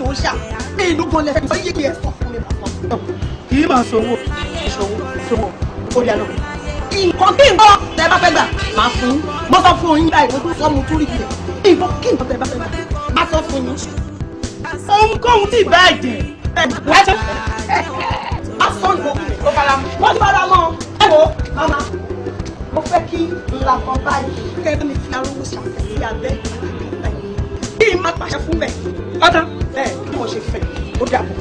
ṣà ní ìlú gan lẹ́fẹ̀ẹ́ sọ yéé ẹ̀ sọ fún mi bàbá. kì í máa sanwó ìṣòwò ìṣòwò ó yà lọ. nǹkan kí nǹkan tẹ bá fẹ́ gbà máa fún yín mo sọ fún yín báyìí mo tún sọ mo tún rí ilẹ̀ nǹkan kí nǹkan tẹ bá fẹ́ gbà máa sọ fún yín. ohunkóhun tí ì bá jẹ ẹ wájú má sọ nǹkan kí ni ó fara mọ́ wọ́n ti fara mọ́ ẹ wo mama mo fẹ́ kí ńlá kan báyìí kẹ́kẹ́ mi fi arúgbó ṣàfẹ́sí abẹ́ kí n má pàṣẹ fún bẹ́ẹ̀ ọ̀tá bẹ́ẹ̀ bí mo ṣe fẹ́ ó dàbọ̀.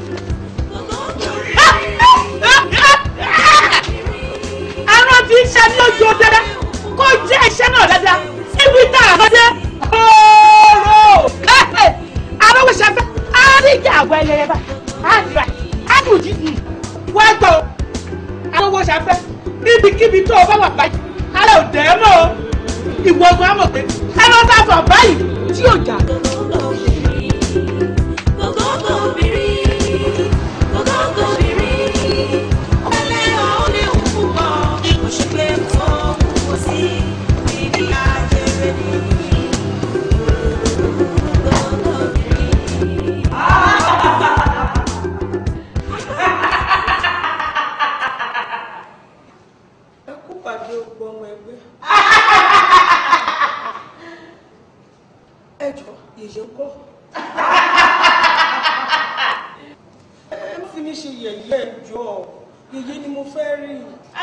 àwọn tí ń ṣe ní ojú ọdẹ kó jẹ́ iṣẹ́ náà dáadáa ibi tá a lọ́dẹ ooo arọ́wọ́ ṣẹfẹ́ àríjà àgọ́ ẹlẹ́yẹ bá àdìrà àdùjì wá gbọ́ arọ́wọ́ ṣẹfẹ́ ibikíbi tó o bá wà báyìí ara ò dẹ́ mọ́ o ìwọ ọgbọ́n àmọ̀ pé ẹ lọ́ bá fọ̀ báyìí tí ò jà. ẹ kú pàdé ogbó ọmọ ẹgbẹ́. ẹ jọ yèyé kọ́. ẹ má fi mí ṣe yẹ̀yẹ́ ẹ jọ yèyé ni mo fẹ́ rí.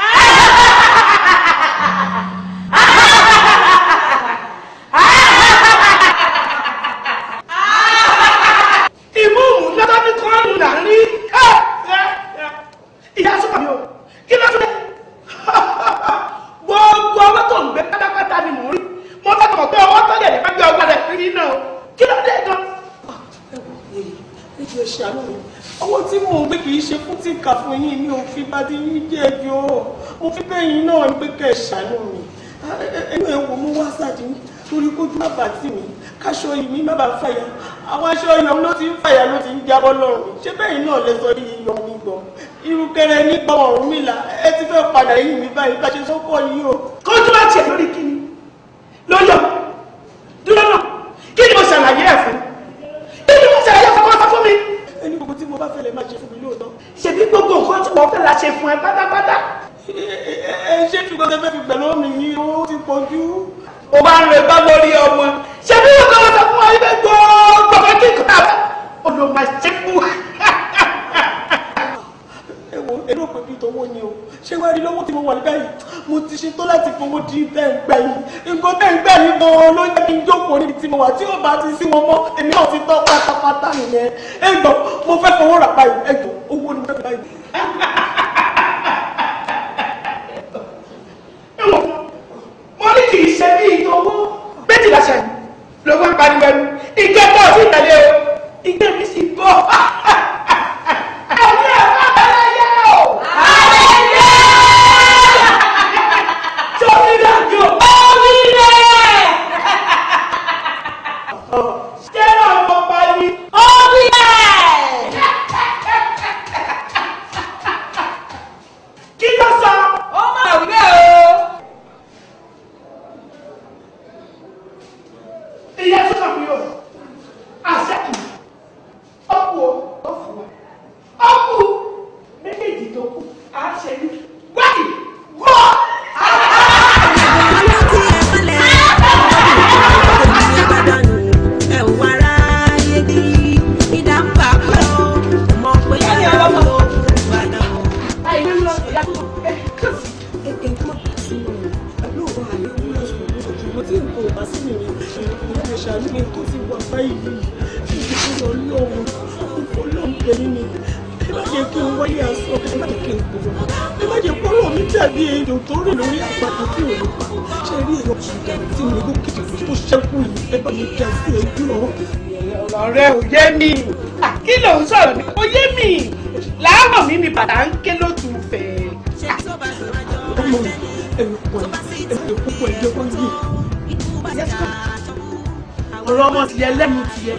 ìmúùmù lọ́dọ́ ní kọ́ọ̀nù là ń rí ìyá sọ́kà mi o kí ló tún gbogbo ọwọ́ tó ń gbé pátápátá ni mò ń rí mo bá tọ̀ pé ọwọ́ tó lè nípa gbé ọgbà rẹ̀ rí náà kí ló dé gan. níbi ẹ̀ṣẹ̀ àánú mi owó tí mò ń gbé kì í ṣe fún tí kà fún yín mi ò fi bá dín yín jẹ́ ẹjọ́ mo fi bẹ́ẹ̀ yín náà ń gbé kẹ́ ẹ̀ ṣàánú mi ẹnu ẹ̀ wò mo wá sáàdì mi torí kójú má bàa tì mí káṣọ yìí mi má bàa fàyà àwọn aṣọ yọm ló ti ń fàyà ló ti ń jábọ́ lọ́rùn mi ṣé bẹ́ẹ̀ náà lẹ sọ yìí yọm mi gbọ́ irúkẹrẹ nígbà ọ̀run mi là ẹ ti fẹ́ padà yìí mi báyìí bá ṣe sọ́kọ̀ yìí o. kójú bá tiẹ̀ lórí kíni lọ́yọ̀ dúró náà kí ni mo ṣàlàyé ẹ̀ fún kí ni mo ṣàlàyé fún kọ́sọ́ fún mi. ẹni gbogbo tí mo bá fẹ́ lè má ṣe fún mi lóòótọ́. ṣèbí gbogbo nǹkan tí wọ́n fẹ́ la ṣe fún ẹ pátápátá. ẹ ṣé ṣùgbọ́n tẹ fẹ́ fi pẹ̀lú mi yìí owó ti pọ̀ jù. o máa ń rẹ bá lórí ọmọ ṣèbí wọn kọ́ sọ fún wa ibẹ̀ gbogbo ọ̀fẹ́ kí n kọ́ olùmọ̀ ṣe fún wa. ẹ wo ẹ ló pè bí tọwọ́ ni o ṣé wàá rí lọ́wọ́ tí mo wà ní báyìí mo ti ṣe tó láti fowó di bẹ́ẹ̀ gbà yìí nǹkan bẹ́ẹ̀ gbà yìí gan-an ló jẹ́ kí n jókòó níbi tí mo wà tí ó bá ti sí wọn mọ́ èmi náà ti tọ́ pátápátá nìyẹn ẹ gbọ́ mo fẹ́ fowó rà báyìí ẹ gbọ́ owó ni mo fẹ́ fi báyìí. mo ní kì í ṣe bí ìtọ́wọ́ méjìlá ṣe lówó ń pariwo ẹnu ìgbẹ́ bọ́ sí ìtẹ̀lé o ìgbẹ́ mi sì bọ́. ẹ̀yin ẹ̀ má bẹ̀rẹ̀ yẹ o. àlejò. tóbi dájú. omi rẹ̀. ṣé náà mo pa ni. omi rẹ̀. kí ló sọ. ó máa wí bẹ́ẹ̀ o. ìyá tó kàn mí o àṣẹ́kù ọ̀pù ọ̀fù ọ̀pù méjèèjì tó kù á ṣe ní wáyé wọ́. ṣàánú mi tó ti wà báyìí ìdílé ọlọ́run ọlọ́run bẹ̀rẹ̀ mi ẹ má jẹ́ kí n wáyé aṣọ ẹ má jẹ́ kí n gbòòrò ẹ má jẹ́ kọ́rọ̀ mi dàbí ejò tó rìn lórí àpáta tí ò ní pa ṣe rí èèyàn ṣùgbọ́n tí mo gbó kìtìkì tó ṣẹ́kù yìí ẹ bá mi dá sí ẹjọ́. ọ̀rẹ́ ò yé mi kí ló ń sọ̀rọ̀ mi ò yé mi láàárọ̀ mi ni bàtà ń ké lótú fẹ́. ọmọ mi ẹ̀rù pọ̀ ẹ̀rù púpọ̀ ẹ̀jẹ̀ wọ́n yìí ọ̀rọ̀ ọmọ tìyẹ lẹ́nu tìyẹ.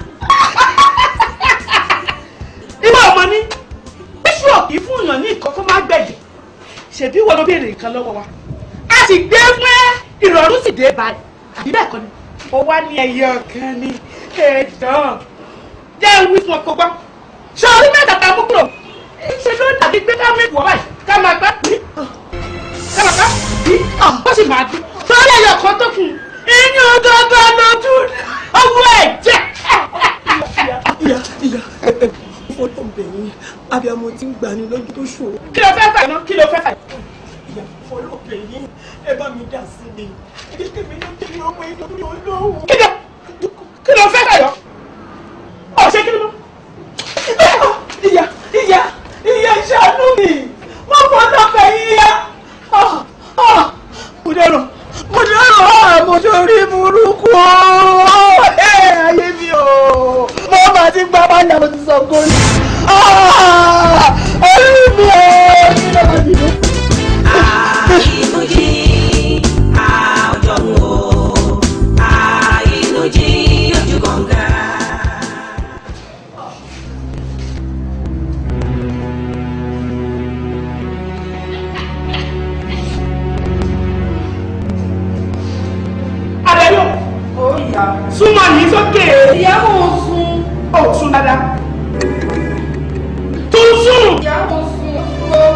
ìwọ ọmọ ní bíṣù ọ̀kì fún èèyàn ní nǹkan kó má gbẹ̀yìn ṣèbí wọn ló béèrè nǹkan lọ́wọ́ wa a sì gbé fún ìrọ̀rùn sì dé báyìí àbí bẹ́ẹ̀ kọ́ ni ó wá ní ẹyẹ ọ̀kan ní ẹ̀dán jẹ́ ń wí fún ọkọ̀ gbọ́ ṣé orí mẹ́ta ta mú kúrò ṣe ló dàbí gbé ká mẹ́tì wọ́ báyìí ká máa gbá bí ká máa gbá bí ó sì máa dín sọ́ọ́lẹ̀ yọ̀ kan tó kù inú gbọ́ngàn lójú owó ẹ̀ jẹ́. ìyá ìyá fọlọ́ bẹ̀yìn abiyamọ ti ń gbani lójú tó ṣòro. kí ló fẹ́ fà náà kí ló fẹ́ fà. ìyá fọlọ́ bẹ̀yìn ẹ bá mi dà sí mi kíkẹ́ mi ló tẹ̀lé ọmọ ìlú mi olóhùn. kí ló kí ló fẹ́ fà yọ ọ̀ṣẹ́ kí ló mọ̀. ìyá ìyá ìyá ṣàánú mi wọ́n fọlọ́ bẹ̀yìn ìyá. mo dẹ̀rọ̀ mo dẹ̀rọ̀ mo sórí burúkú ayé mi o mo máa ti gbá bá yàrá ti sọ górí. orí mi o kí ló máa dìde. Àìnújí àjọ̀mú o, àìnújí ojú kànga. Adéyọ̀ ó yá súnmọ́ ní sókè ìyàwó sùn ó sún dáadáa tún sún. ìyàwó sùn sùn o.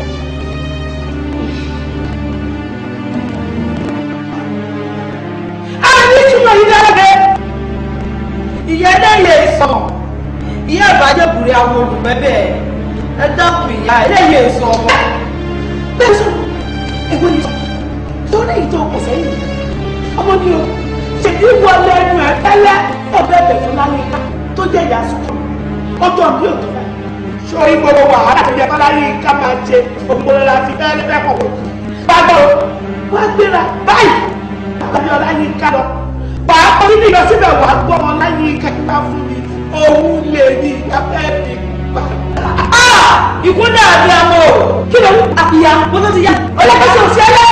àní túmọ̀ yìí dáadáa. ìyá ẹlẹ́yẹ sàn ìyá ìbàjẹ́ bùrẹ́ àwọn olùmẹ́bẹ̀ ẹ dákun ìyá ẹlẹ́yẹ sàn ọmọ. bẹ́ẹ̀ sọ ẹ̀gbọ́n ni tó ní ìtọ́ ọkọ̀ sẹ́yìn ọmọ ni o ṣètì wọ lẹ́nu ẹ̀ tẹ́lẹ̀ ọbẹ̀ bẹ̀ fún lálẹ́ká tó jẹ́ ìyá sùn ọjọ́ bí òtún náà. sórí gbogbo wàhálà tó yẹ kọ́lá yìí ká máa ṣe ògbóló la fi fẹ́ fẹ́ kọ̀ wò. bàbá o wá gbéra báyìí àbí ọlá yìí ká lọ. bàá kọ́ níbi lọ síbẹ̀ wàá gbọ́ ọmọ láyé kẹta fún mi òun lè ní ìyàfẹ́ mi pa. ìkúndà àti àmọ́ kí ló ń àbíyá mo tó ti yá ọlọ́kọ̀ọ́sọ̀ òṣèlè.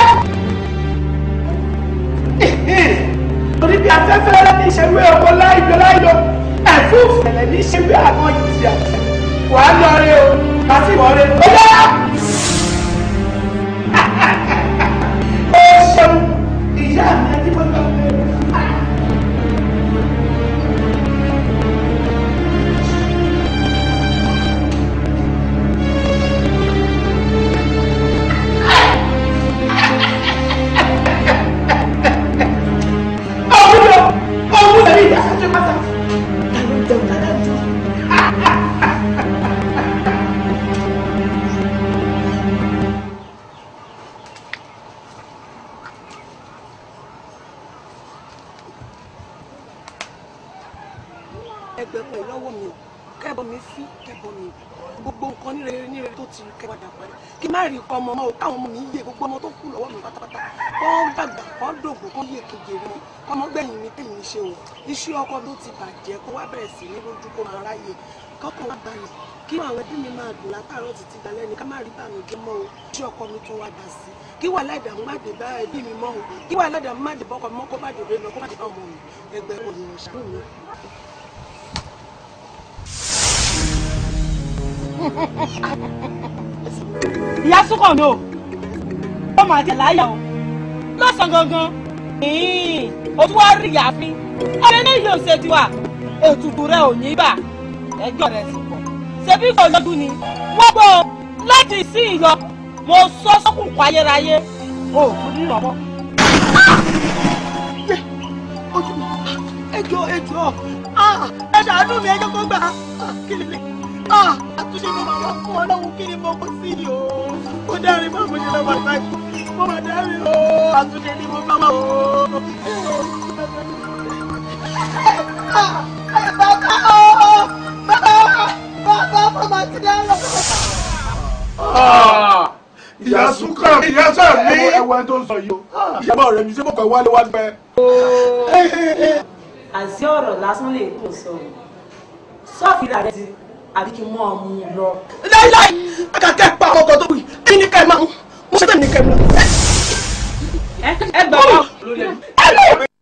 torí bí afẹ́fẹ́ rẹ ní ìṣerú ọmọ láìjọ láìjọ ẹ̀fún ìfẹ̀lẹ̀ ní ìṣerú àwọn ìjìyà wà á lọ rí o má sì wọ́n rí o yá. ó ṣeun ìyá mi ẹni mo lọ rí o. ọ̀gbìn ọ̀gbìn ẹ̀rí ìyá sọ́jọ́ pátá. ta ló ń jẹun dáadáa jù. ẹgbẹ̀pẹ̀ lọ́wọ́ mi kẹ́bọ̀ mi fí kẹ́bọ̀ mi gbogbo nǹkan ní rere ní rere tó ti kẹwàá dà parí kí má rí ikọ̀ ọmọ ọmọ o káwọn ọmọ mi yé gbogbo ọmọ tó kú lọ́wọ́ mi pátápátá kọ́ dàgbà kọ́ dògbò kọ́ yé kejìlélẹ́ wọn kọ́mọ gbẹ̀yìn mi tèmi ṣe o iṣẹ́ ọkọ tó ti bàjẹ́ kó wá bẹ̀rẹ̀ sí ní lójú kó máa ráyè kọ́kàn wá balẹ̀ kí àwọn ẹbí mi máa dùn látàárọ̀ títí dalẹ́ ni ká má rí bàmíjẹ́ mọ́ o iṣẹ́ ọkọ mi tún wá dà sí kí wà láìdá má dé bá ẹbí mi mọ́ o kí wà láìdá má dé bọ́kọ mọ́ kó má dé bẹ́ẹ̀ lọ kó má dé bá ọmọ mi ẹgbẹ́ òyìnbó ṣàánú mi. ìyá súnkàn mi ò ó máa tẹ̀ láyà o lọ́sàn-án gangan o tún wá rí ìyáfín ọ̀rẹ́ ní yóò ṣe tiwa ètùtù rẹ ò ní bà ẹjọ́ rẹ sì pọ̀ ṣebí kò lọ́dún ni wọ́n gbọ́ láti sí ìyọ mo sọ sọ́kùnkùn ayérayé o ò tún ní ìrànwọ́. ojú mi ẹjọ ẹjọ ẹ ṣàánú mi ẹjọ kó gbà kí ni àtúnṣe mo máa wá fún ọlọ́run kí ni mo kó sí i o mo dárí mọ́ mo ṣe lọ́wọ́ àgbáyé mo máa dárí o àtúnṣe ni mo máa wá o. bàbá o bàbá bàbá bàbá ti dáná. ìyá súnkà ìyá sọ mi ẹwà tó ń sọ yìí o ìyá bá ọ̀rẹ́ mi ṣé mo kàn wálé wá gbẹ. àti ọ̀rọ̀ lásán lè kó sọ̀rọ̀ sọ́ọ̀fì rẹ̀ ti àbí kí n mọ́ ọmú lọ. láíláí akàkẹ́ pa ọkọ̀ tó wù yìí kí ni ká ẹ máa mú mo ṣe bẹ́ẹ̀ ni ká ẹ mú. ẹ gbà wá. ẹ lọ́wọ́ mi.